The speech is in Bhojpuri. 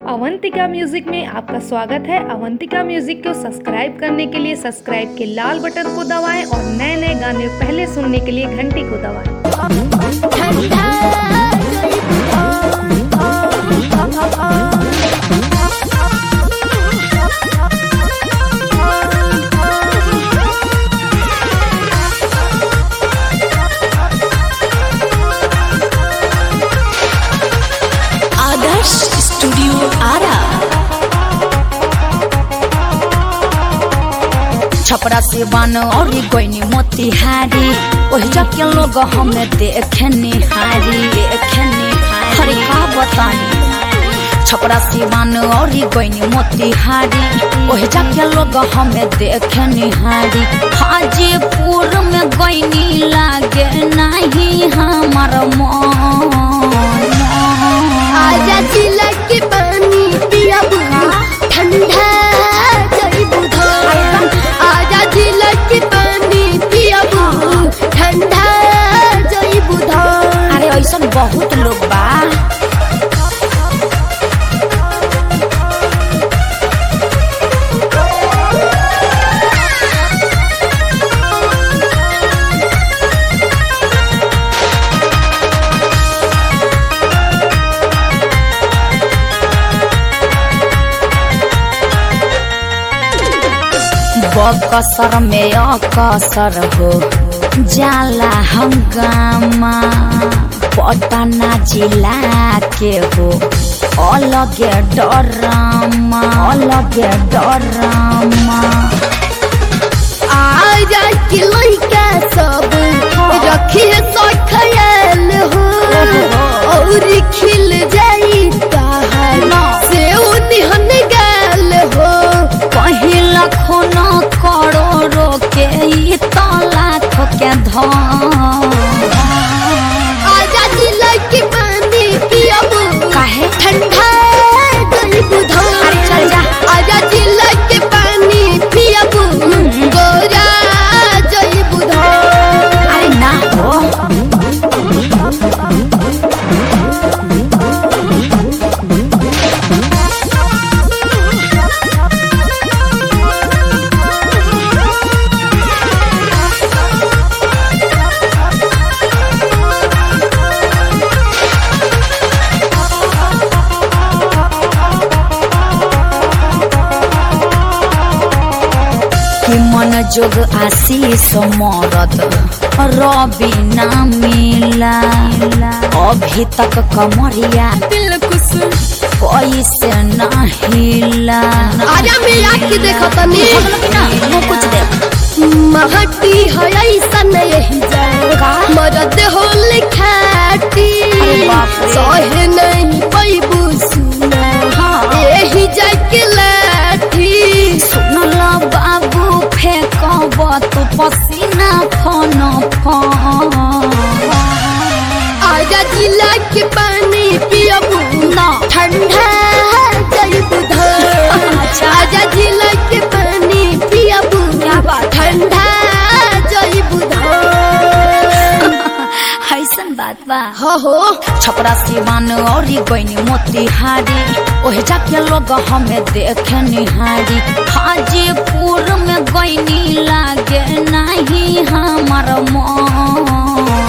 अवंतिका म्यूजिक में आपका स्वागत है अवंतिका म्यूजिक को सब्सक्राइब करने के लिए सब्सक्राइब के लाल बटन को दबाएं और नए नए गाने पहले सुनने के लिए घंटी को दबाएं आदर्श स्टूडियो आरा छपरा से बन और गोइनी मोतिहारी ओहि जके लोग हमें देखने हारी देखने हरे का बतानी छपरा से बन और गोइनी मोतिहारी ओहि जके लोग हमें देखने हारी हाजीपुर में गोइनी लागे नहीं हमार मन आजा जिला के पानी पिया ठंडा जई बुधा आजा जिला के पानी पिया ठंडा जई बुधा अरे ऐसा बहुत लोग बा बकसर में अकसर हो जाला हंगामा पटना जिला के हो अलगे डरामा अलगे डरामा आजा के लइका सब रखी सो ख्याल हो और खिल जाई ताहर से निहन गाल हो पहिला खून करोड़ो के ई तो लाख के धन आजा जिला के पानी पियब काहे? ठंडा गई बुधा अरे चल जा। आजा जिला के पानी पियब गोरा जई बुधा अरे ना हो कि मन जोग आशीष मरद रवि ना मिला अभी तक कमरिया दिल खुश कैसे ना हिला आजा मेरा की देखो तनी वो कुछ दे महटी है ऐसा नहीं जाएगा मरद हो लिखाटी अरे बाप रे। सहे नहीं पैबू सुना हाँ। यही जाके लाठी सुनला बाबू फेंकब तू पसीना फन फन आजा जिला के पानी पियबू ना ठंडा गई बुधा अच्छा। आजा जिला के पानी पियबू क्या बात है? ठंडा जई बुधा ऐसन बात बा हो हो छपरा सिवान और गईनी मोतिहारी ओहे जाके लोग हमें देखे निहारी हाजीपुर में गईनी लागे नहीं हमार मन